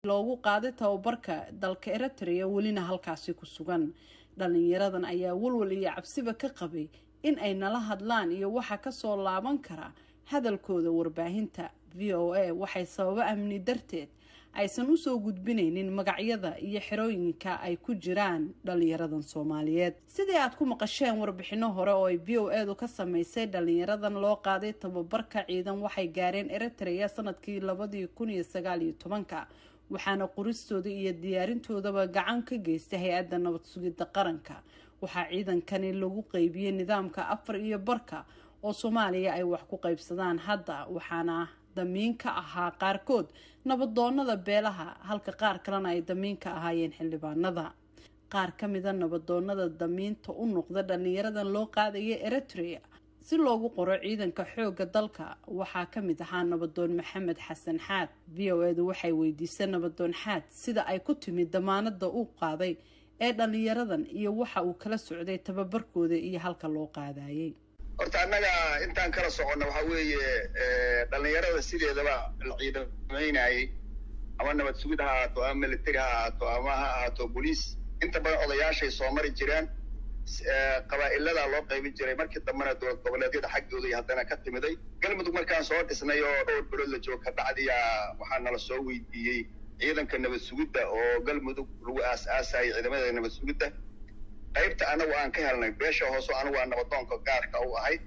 loogu qaaday tababarka dalka eritrea welina halkaasi ku sugan dhalinyaradan ayaa walwal iyo cabsiba ka qabay in ay nala hadlaan iyo waxa kasoo laaban kara hadalkooda warbaahinta v o a waxay sababo amni darteed aysan usoo gudbinaynin magacyada iyo xerooyinka ay ku jiraan dhalinyaradan soomaaliyeed sidii aad ku maqasheen warbixino hore oo ay v o edu ka sameysay dhalinyaradan loo qaaday tababarka ciidan waxay gaareen eritrea sanadkii labadii kun iyo sagaal iyo tobanka waxaana qoristooda iyo diyaarintoodaba gacan ka geystay hay-adda nabad sugidda qaranka waxaa ciidankani lagu qeybiyey nidaamka afar iyo barka oo soomaaliya ay wax ku qaybsadaan hadda waxaana damiin ka ahaa qaarkood nabadoonada beelaha halka qaar kalena ay damiin ka ahaayeen xildhibaanada qaar ka mida nabadoonada damiinta u noqda dhalinyaradan loo qaadaya eritrea si loogu qoro ciidanka xoogga dalka waxaa ka mid ahaa nabadoon maxamed xasan xaad v o edu waxay weydiisay nabadoon xaad sida ay ku timid damaanada uu qaaday ee dhalinyaradan iyo waxa uu kala socday tababarkooda iyo halka loo qaadayay horta annaga intaan kala soconna waxaa weeye dhalinyarada sideedaba la ciidamaynayay ama nabad sugid ha ahaato ama military ha ahaato ama ha ahaato boliis inta badan odayaashay soo mari jireen qabaa'iladaa loo qaybin jiray markii dambena dowlad goboleedyada xaggooda iyo haddana ka timiday galmudug markaan soo dhisnay oo dhowr bilood la joogo ka dhacdiyaa waxaa nala soo weydiiyey ciidanka nabad sugidda oo galmudug lagu aas-aasayay ciidamada nabad sugidda qaybta anagu aan ka helnay beesha hoose anigu aan nabadoonka gaarka u ahay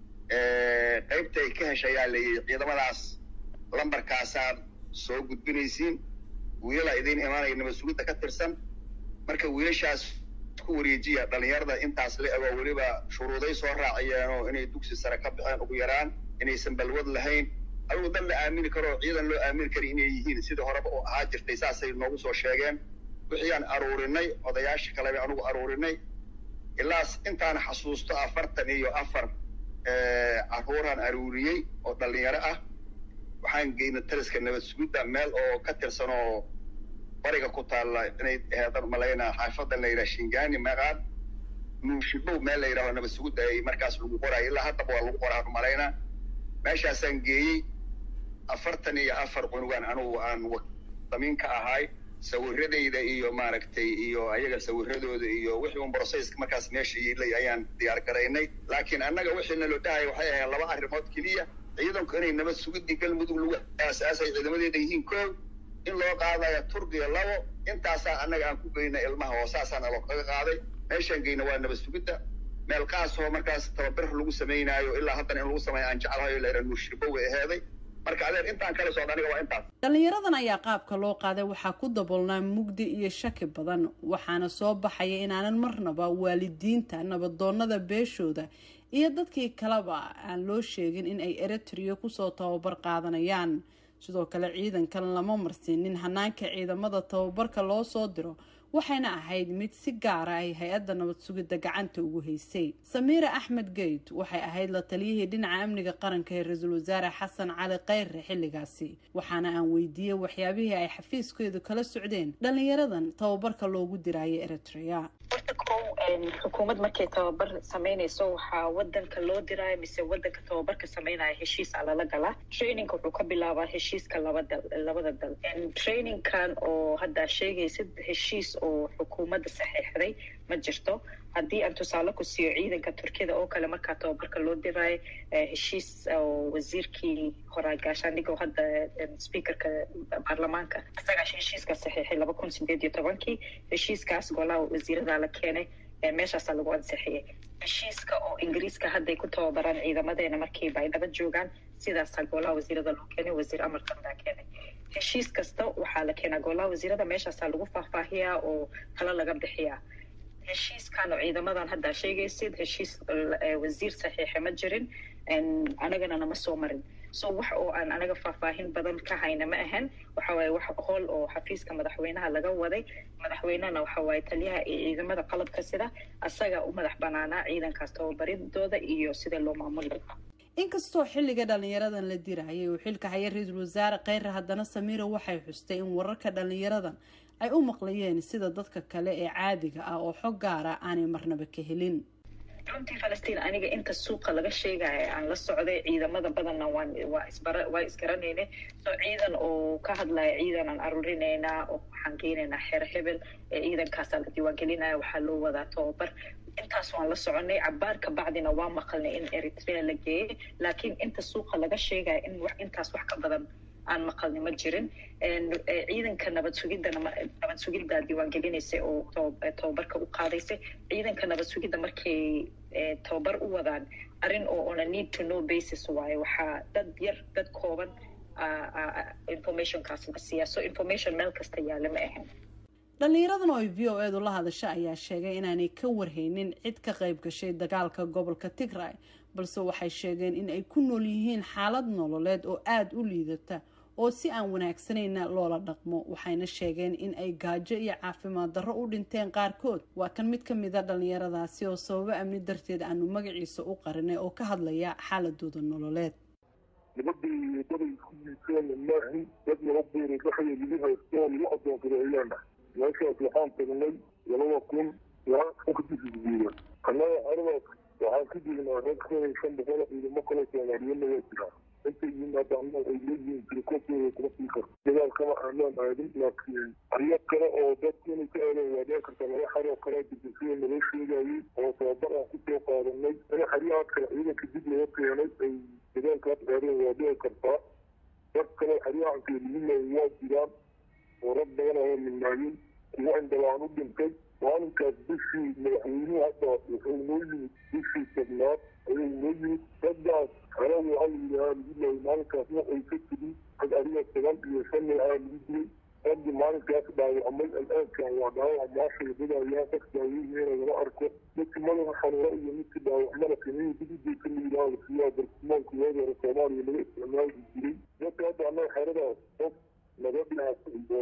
qaybta ay ka heshayaa layii ciidamadaas lambarkaasaad soo gudbinaysiin wiilala idiin imaanaya nabad sugidda ka tirsan marka wiilashaas ku wareejiya dhalinyarada intaas la ego weliba shuruuday soo raaciyeenoo inay dugsi sare ka baxeen ugu yaraan inaysan balwad lahayn adigu dad la aamini karo oo ciidan loo aamini kara inay yihiin sidii horeba u ahaa jirtay saasay noogu soo sheegeen wixii aan aruurinay odayaasha kaleba anugu aruurinay ilaas intaan xasuusto afartan iyo afar caruuraan aruuriyey oo dhalinyaro ah waxaan geynay taliska nabad sugidda meel oo ka tirsan oo bariga ku taalla inay aheedan malaynaa xaafadan la yidhaha shingani maqaad nuushibow meel la yidhaho nabad sugidda ay markaas lagu qoraayo ilaa haddaba waa lagu qoraan malaynaa meeshaasaan geeyey afartan iyo afar cunugaan anugu aan damiin ka ahay sawiradayda iyo maaragtay iyo ayaga sawiradooda iyo wixii un brocesska markaas meesha yiilay ayaan diyaar garaynay laakiin annaga wixii naloo dhahaya waxay ahayd laba arrimood keliya ciidanku inay nabad sugidii galmudug lagu aas-aasay ciidamadeeda yihiin koow in loo qaadayo turkiya labo intaasaa annaga aan ku geyna ilmaha oo saasaa naloo kaga qaaday meeshaan geyna waa nabad sugidda meel qaasoo markaas tababar lagu samaynaayo ilaa haddana in lagu sameeyo aan jeclahayo la yidhaha nuushirbo way aheeday marka adeer intaan kala socda aniga waa intaas dhalinyaradan ayaa qaabka loo qaaday waxaa ku daboolnaa mugdi iyo shaki badan waxaana soo baxaya inaanan marnaba waalidiinta nabadoonada beeshooda iyo dadkii kaleba aan loo sheegin in ay eritrea kusoo tababar qaadanayaan sidoo kale ciidankan lama marsiinin hanaanka ciidamada tababarka loo soo diro waxayna ahayd mid si gaara ay hay-adda nabad sugidda gacanta ugu haysay samiira axmed geyd waxay ahayd la taliyihii dhinaca amniga qaranka ee ra-iisul wasaare xasan cali kheyre xilligaasi waxaana aan weydiiyey waxyaabihii ay xafiiskeedu kala socdeen dhalinyaradan tababarka loogu diraayo eritrea horta kow xukuumad markay tababar samaynayso waxaa wadanka loo diraayo mise wadanka tababarka samaynaya heshiisa lala galaa trainingka wuxuu ka bilaabaa heshiiska labada labada dal trainingkan oo haddaa sheegaysid heshiis oo xukuumadda saxeexday ma jirto haddii aan tusaale ku siiyo ciidanka turkiyada oo kale markaa tababarka loo diraayo heshiis oo wasiirkii horaa gaashaandhiga oo hadda speakerka baarlamaanka isagaa heshiiska saxeexay laba kun sideed iyo tobankii heshiiskaas golaha wasiirada la keenay meeshaasaa lagu ansixiyay heshiiska oo ingiriiska hadday ku tababaraan ciidamadeena markiiba ay dhaba joogaan sidaasaa golaha wasiirada loo keenay wasiir amarkan baa keenay heshiis kasta waxaa la keenaa golaha wasiirada meeshaasaa lagu faahfaahiyaa oo talo laga bixiyaa heshiiskan oo ciidamadan haddaa sheegaysid heshiis wasiir saxiixa ma jirin anagana nama soo marin so wax oo aan anaga faahfaahin badan ka hayna ma ahan waxa waaye wax hool oo xafiiska madaxweynaha laga waday madaxweynehana waxa waaye taliyaha iyo ciidamada qalabka sida asaga u madax banaanaa ciidankaas tababaridooda iyo sida loo maamuli lahaa inkastoo xilliga dhalinyaradan la dirayay uu xilka haya ra-iisul wasaare kheyre haddana samiira waxay xustay in wararka dhalinyaradan ay u maqlayeen sida dadka kale ee caadiga ah oo xog gaara aanay marnaba ka helin runtii falastiin aniga inta suuqa laga sheegaya aan la socday ciidamada badanna waan waa isbara waa isgaranayne so ciidan oo ka hadlaya ciidan aan aruurinaynaa oo waxaan geynaynaa xeer hebel ee ciidankaasaa la diiwaangelinaya waxaa loo wadaa tababar intaas waan la soconay cabaar ka bacdina waa maqalnay in eritrea la geeyey laakiin inta suuqa laga sheegaya in wax intaas wax ka badan aan maqalni ma jirin ciidanka nabad sugidana nabad sugidda diiwaangelinaysay oo tababarka u qaadaysay ciidanka nabad sugidda markay tababar u wadaan arrin oo on a need to know basis waaye waxaa dad yar dad kooban informationkaas la siiyaa so information meel kasta yaale ma ahan dhallinyaradan oo ay v o eedu la hadasha ayaa sheegay inaanay ka warhaynin cid ka qayb gashay dagaalka gobolka tigray balse waxay sheegeen in ay ku nool yihiin xaalad nololeed oo aada u liidata oo si aan wanaagsanayna loola dhaqmo waxayna sheegeen in ay gaajo iyo caafimaad darro u dhinteen qaarkood waa kan mid ka mida dhallinyaradaasi oo sababo amni darteed aanu magaciisa u qarinay oo ka hadlaya xaaladooda nololeed nabadii daday isku yiiseen maahin dad laba beerood waxay lagu haysto oo lagu adoonsadeeyaana meeshaas waxaan tagnay labada kun ilaa kadisguuya annaga aradaas waxaan ku jirnaa rag kun iyo shan boqol ciidamo kale soomaaliyadna waa jiraa intay yimaadaana ay leeyihiin tirikooskooda kuma sii karo dagaalkama aanaan aadin laakiin aryo kale oo dadku inay ka aadaan waa dhici karta laba xar oo kale dibisida naloo sheegayay oo tababar aan kusoo qaadanay in xaryahaas kale ciidanka dib laga keenay ay dagaalkaas aadeen waa dhici kartaa dad kale xaryahanka liminay waa jiraan oo rag badan oo midnaayin kuwa indhalaan u dhintay maalinkaas bishii madaxweynuhu hadda wuxuu noo yimid bishii tobnaad ayuu noo yimid raggaas xelada waxaa la yidhahaa lagu leeyay maalinkaas waxay ka tigi rag adiga toban iyo shan aa lagu dilay raggii maalinkaas dhaawacmay al-aankan waa dhaawac maashay dadayaan dad daaweynayna lama arko midkii madaxa xanuura iyo midkii dhaawacmada kaniini dib u deyka la yidhaha lasiyaa bartilmaanka waagi hore soomaaliya laga isticmaali jiray dadka hadda annaga xeradaas qof nabadhaas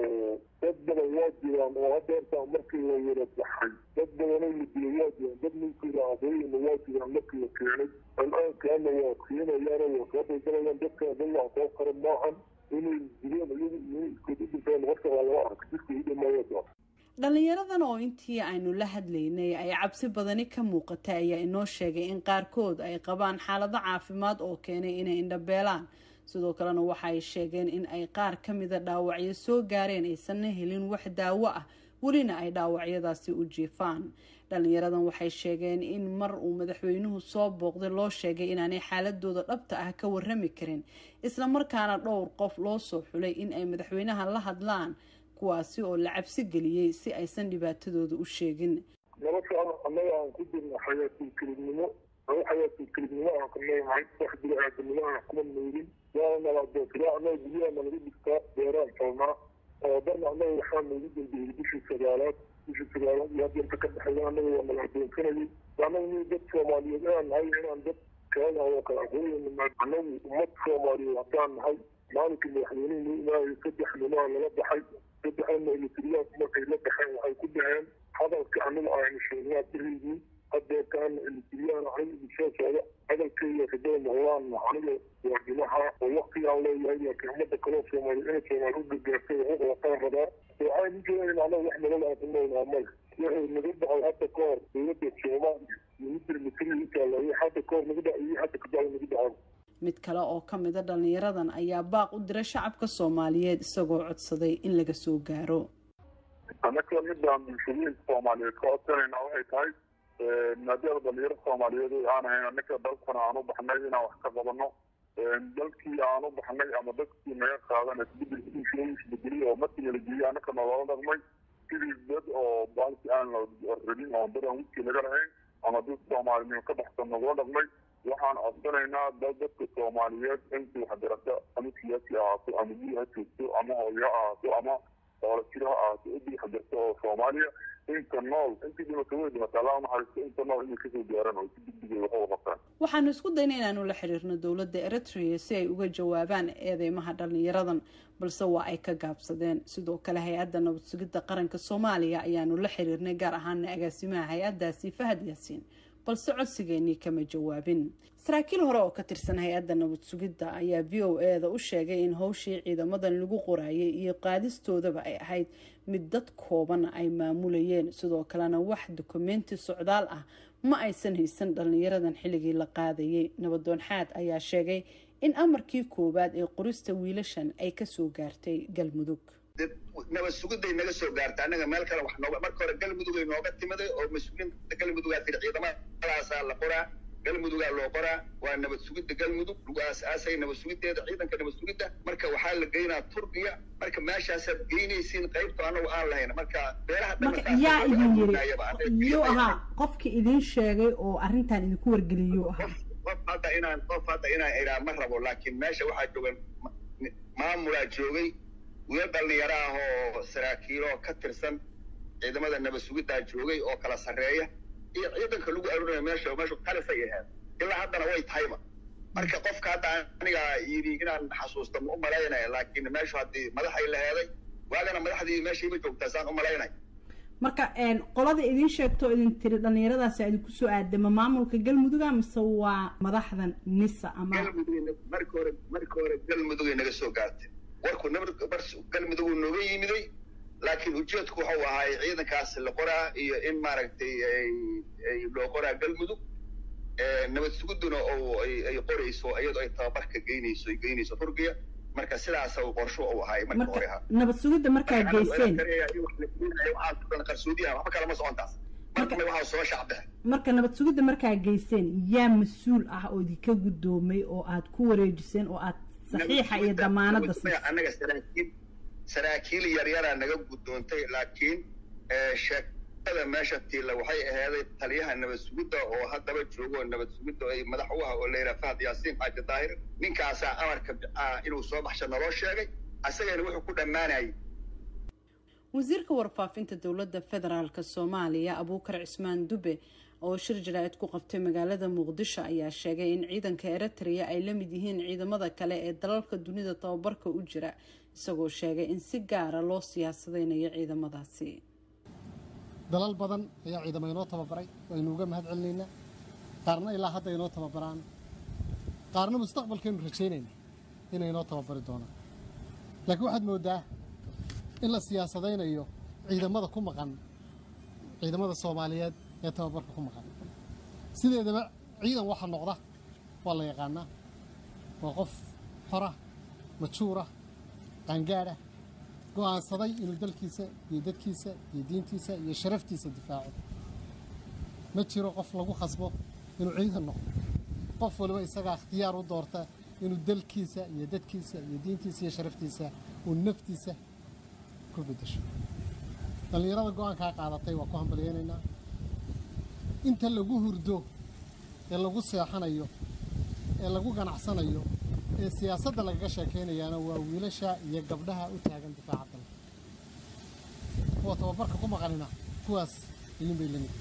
dad badan waa jiraan oo hadda hortaa markii la wada baxay dad badanoo la dilay waa jiraan dad ninkii aabeeyana waa jiraan markii la keenay al-aankaana waa keenayaan waa soo daldalayaan dadkana dad wax soo qara maahan inay dileen iyagu iyo iskood u dhinteen horta waa lama arka jidka u dhamaayada dhallinyaradan oo intii aynu la hadlaynay ay cabsi badani ka muuqatay ayaa inoo sheegay in qaarkood ay qabaan xaalado caafimaad oo keenay inay indhabeelaan sidoo kalena waxa ay sheegeen in ay qaar ka mida dhaawacyo soo gaareen aysanna helin wax daawo ah welina ay dhaawacyadaasi u jiifaan dhallinyaradan waxay sheegeen in mar uu madaxweynuhu soo booqday loo sheegay inaanay xaaladooda dhabta ah ka warrami karin isla markaana dhowr qof loo soo xulay in ay madaxweynaha la hadlaan kuwaasi oo la cabsi geliyey si aysan dhibaatadooda u sheegin noloshaan annaga aan ku jirna xayaatul kelibnimo aba xayaatul kelibnimo aan ka noolnahay wax bini-aadanimo aan kuma noolin waana nala adoonsadaa annaga guryaha nalaga dhigtaa beeraan falnaa oo dana annaga waxaa noogu dambeeyey bishii sagaalaad bishii sagaalaad iyo hadda inta ka baxayda annaga waa nala adoonsanayay annaga ni dad soomaaliyeed aan nahay inaan dad kaaga oo kala aqooyana annagu ummad soomaaliyeed haddaan nahay maalinkii madaxweynuhu noo imaayay saddex nimaa lala baxay saddexdana elektriyaanku markay la baxeen waxay ku dhaheen hadalka aniga aynu sheegnaa beriygii hadeerkaana elektriyaan ahay soo socda hadalkayga rajada noqdaan aniga waa dhimaha oo waktigaan leeyahay laakiin ummadda kaloo soomaaliya inay soomaali u gargaartay waxu qabataan rabaa waxaan u jeedayn anaga wax nolol aan ku noolnaa male wuxuu naga dhacay hadda ka hor dowladda soomaaliya iyo midda mitri utaalayo hadda ka hor naga dhac iyo hadda kadacay naga dhacan mid kale oo ka mida dhallinyaradan ayaa baaq u dira shacabka soomaaliyeed isagoo codsaday in laga soo gaaro annaka midaan bulshooyinka soomaaliyeed ka codsanayna waxay tahay maadaama dhalinyaro soomaaliyeed aan ahayn annaka dalkana aan u baxnay inaan wax ka qabano dalkii aan u baxnay ama dadkii naga qaadan isbedelkiisa isbedelay oo markii nala geeyey annaka nalala dhaqmay sidii dad oo baalki aan rabin oo dad aan wiskii naga lahayn ama dad soomaalinimo ka baxsan nagula dhaqmay waxaan codsanaynaa dad dadka soomaaliyeed intii waxbarasho ama siyaasi ahaato ama biyo ha joogto ama hooyo ha ahaato ama hoola jiro ha ahaato intii waxbarasho oo soomaaliya inta nool intii dhimato way dhimataa laa naxariisto inta nool inay kasoo gaaran oo si degdegay wax uga qabtaan waxaanu isku dayna inaanu la xiriirno dowladda eritrea si ay uga jawaabaan eedeymaha dhallinyaradan balse waa ay ka gaabsadeen sidoo kale hay-adda nabad sugidda qaranka soomaaliya ayaanu la xiriirnay gaar ahaana agaasimaha hay-addaasi fahad yaasiin balse codsigeenii kama jawaabin saraakiil hore oo ka tirsan hay-adda nabad sugidda ayaa v o e da u sheegay in howshii ciidamadan lagu qoraayay iyo qaadistoodaba ay ahayd mid dad kooban ay maamulayeen sidoo kalena wax dokumenti socdaal ah ma aysan haysan dhallinyaradan xilligii la qaadayay nabadoon xaad ayaa sheegay in amarkii koowaad ee qorista wiilashan ay kasoo gaartay galmudug nabad sugiday naga soo gaarta annaga meel kale wax nooga marka hore galmudugay nooga timiday oo mas-uuliyiinta galmudugaa tiri ciidamadaasaa la qoraa galmudugaa loo qoraa waa nabad sugidda galmudug lagu aas-aasay nabad sugiddeeda ciidanka nabad sugidda marka waxaa la geynaa turkiya marka meeshaasaad geynaysiin qaybto anagu aan lahayn marka beelaha yaa idin yiri yuu ahaa qofkii idin sheegay oo arrintan idinku wargeliyuu ahaa qof hadda inaan qof hadda inaan idhaa ma rabo laakiin meesha waxaa joogan maamulaa joogay wiil dhallinyaro ah oo saraakiilo ka tirsan ciidamada nabad sugiddaa joogay oo kala sarreeya iyo ciidanka lagu arurinaya meesha meeshu talisay ahayd ilaa haddana way tahayba marka qofka hadda aniga yidhi inaan xasuusta ma u malaynaya laakiin meeshu haddii madaxay laheeday waagana madaxdii meeshayba joogtaa saan u malaynaya marka qolada idin sheegto idin tiri dhallinyaradaasi idinku soo aadama maamulka galmuduga mise waa madaxdan nisa ama galmudug marka hore marka hore galmudugay naga soo gaartay warku galmudug nooga yimiday laakiin ujeedku wuxuu ahaay ciidankaas la qoraa iyo in maaragtay loo qoraa galmudug nabad suguduna oo ay qorayso iyadoo ay tababarka geynayso ay geynayso turkiya marka sidaas qorsho uu ahaay marka hore ahaa nabad sugidda markaa geyseen qarsoodiyaha waxba kalama socontaas markana waxaa soo shacbexe marka nabad sugidda markaa geyseen yaa mas-uul ah oo idinka guddoomay oo aad ku wareejiseen oo aad saxiixa iyo damaanadda siisay annaga saraakiil saraakiil yaryaraa naga guddoontay laakiin sheekada meesha tiila waxay ahaaday taliyaha nabad sugidda oo haddaba joogo nabad sugidda ay madax u ah oo layidhaha fahad yaasiin xaaji daahir ninkaasaa amarka inuu soo baxsha naloo sheegay asagana wuxuu ku dhammaanayay wasiirka warfaafinta dowladda federaalk soomaaliya abuukar cismaan dube oo shir jaraa'id ku qabtay magaalada muqdisho ayaa sheegay in ciidanka eritrea ay la mid yihiin ciidamada kale ee dalalka dunida tababarka u jira isagoo sheegay in si gaara loo siyaasadeynayo ciidamadaasi dalal badan ayaa ciidamo inoo tababaray waynu uga mahad celinaynaa qaarna ilaa hadda inoo tababaraan qaarna mustaqbalkaynu rajaynayna inay inoo tababari doonaan laakiin waxaad mooddaa in la siyaasadaynayo ciidamada ku maqan ciidamada soomaaliyeed ee tababarka ku maqan sideedaba ciidan waxa noqda waa la yaqaanaa waa qof xora majuura qaangaadha go'aansaday inuu dalkiisa iyo dadkiisa iyo diintiisa iyo sharaftiisa difaaco ma jiro qof lagu khasbo inuu ciidan noqdo qof waliba isagaa ikhtiyaar u doorta inuu dalkiisa iyo dadkiisa iyo diintiisa iyo sharaftiisa uu naftiisa ku beddesho dhallinyarada go'aankaa qaadatay waa ku hambalyaynaynaa inta lagu hurdo ee lagu seexanayo ee lagu ganacsanayo ee siyaasadda lagaga sheekaynayaana waa wiilasha iyo gabdhaha u taagan difaaca dalka kuwa tababarka ku maqanina kuwaas ayuun bay lamid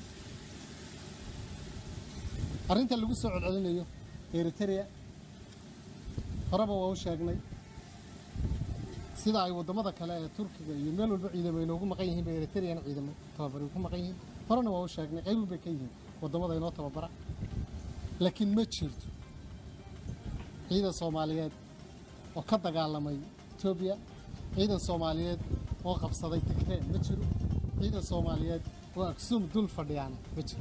arrinta lagu soo celcelinayo eritrea horeba waa u sheegnay sida ay waddamada kale ee turkiga iyo meel walba ciidamo inoogu maqan yihiin bay eritreana ciidamo tababari ku maqan yihiin horena waa u sheegnay qaybun bay ka yihiin waddamada inoo tababara laakiin ma jirto ciidan soomaaliyeed oo ka dagaalamay etoobiya ciidan soomaaliyeed oo qabsaday tigree ma jiro ciidan soomaaliyeed oo aksuum dul fadhiyaana ma jiro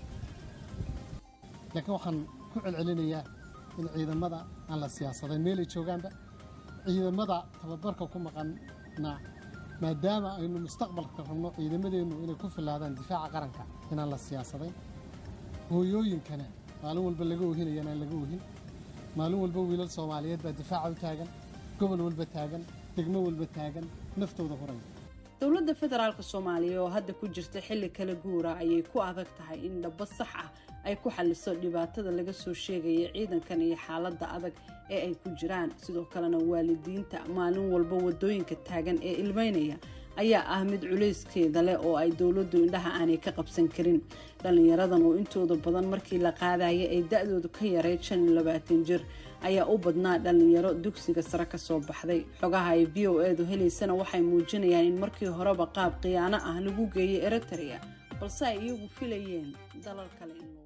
laakiin waxaan ku celcelinayaa in ciidamada aan la siyaasadayn meelay joogaanba ciidamada tababarka ku maqanna maadaama aynu mustaqbalka rabno ciidamadeennu inay ku filaadaan difaaca qaranka inaan la siyaasadayn hooyooyinkana maalin walba laga ohinayaan aan laga ohin maalin walba wiilal soomaaliyeed baa difaaca u taagan gobol walba taagan degmo walba taagan naftooda horaya dowladda federaalk soomaaliya oo hadda ku jirta xilli kala guura ayay ku adag tahay in dhabo sax ah ay ku xaliso dhibaatada laga soo sheegaya ciidankan iyo xaaladda adag ee ay ku jiraan sidoo kalena waalidiinta maalin walba wadooyinka taagan ee ilmeynaya ayaa ah mid culayskeeda leh oo ay dowladdu indhaha aanay ka qabsan karin dhallinyaradan oo intooda badan markii la qaadaya ay da-doodu ka yareyd shan iyo labaatan jir ayaa u badnaa dhallinyaro dugsiga sare ka soo baxday xogaha ay v o edu helaysana waxay muujinayaan in markii horeba qaab khiyaano ah lagu geeyay eritrea balse ay iyagu filayeen dalal kale